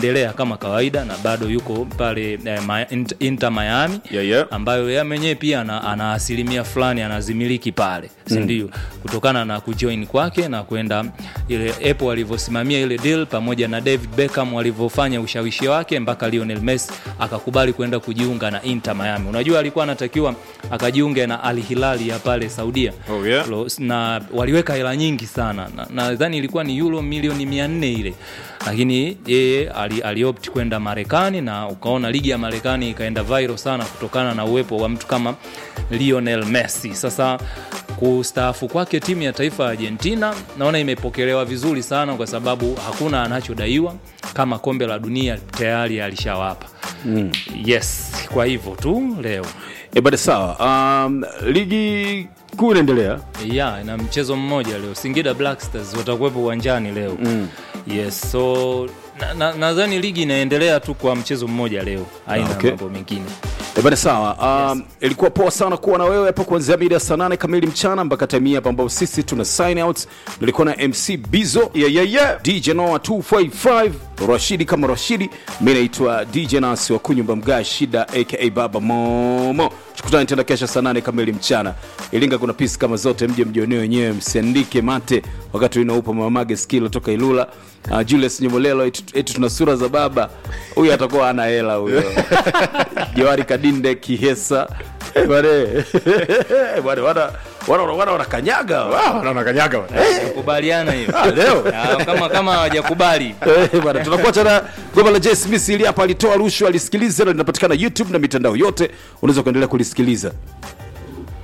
anaendelea kama kawaida na bado yuko pale eh, Ma- Int- Inter Miami Yeah, yeah. ambayo yeye mwenyewe pia ana, ana asilimia fulani anazimiliki pale sindio kutokana na kujoin kwake na kwenda ile Apple walivyosimamia ile deal pamoja na David Beckham walivyofanya ushawishi wake mpaka Lionel Messi akakubali kwenda kujiunga na Inter Miami unajua alikuwa anatakiwa akajiunge na Al Hilal ya pale Saudia Oh, yeah. Lo- na waliweka hela nyingi sana Na- nadhani ilikuwa ni euro milioni 400 ile lakini yeye ali, aliopt kwenda marekani na ukaona ligi ya marekani ikaenda viral sana kutokana na uwepo wa mtu kama lionel messi sasa kustaafu kwake timu ya taifa ya argentina naona imepokelewa vizuri sana kwa sababu hakuna anachodaiwa kama kombe la dunia tayari alishawapa mm. yes kwa hivyo tu leo E, bada sawa. Um, ligi kuu inaendelea. ya na mchezo mmoja leo singida black stars watakuwepo uwanjani leo mm. yes so nadhani na, nadhani ligi inaendelea tu kwa mchezo mmoja leo haina Ah, okay. mambo mengine E, bada sawa. Um, ilikuwa poa sana kuwa na wewe hapa kuanzia mida ya saa nane kamili mchana mpaka time hii hapa ambapo sisi tuna sign out. Nilikuwa na MC Bizo, yeah, yeah, yeah. DJ Noah 255, Rashidi kama Rashidi. Mimi naitwa DJ Nasi wa kunyumba mga shida aka Baba Momo. Tukutane tena kesho saa nane kamili mchana. Ilinga kuna pisi kama zote, mje mjionee wenyewe, msiandike mate wakati inaupa mamage skilo toka Ilula. Uh, Julius Nyemolelo eti eti tuna sura za baba. Huyu atakuwa ana hela huyo. Johari Kadinde Kihesa. Eh, bwana. Bwana wana wana wana wanakanyaga. Wow, wanakanyaga. kubaliana hiyo Ah, leo. Ah, kama kama hawajakubali Eh, bwana tunakuacha na goma la Jay Smith ili hapa alitoa rushwa alisikiliza na linapatikana YouTube na mitandao yote unaweza kuendelea kulisikiliza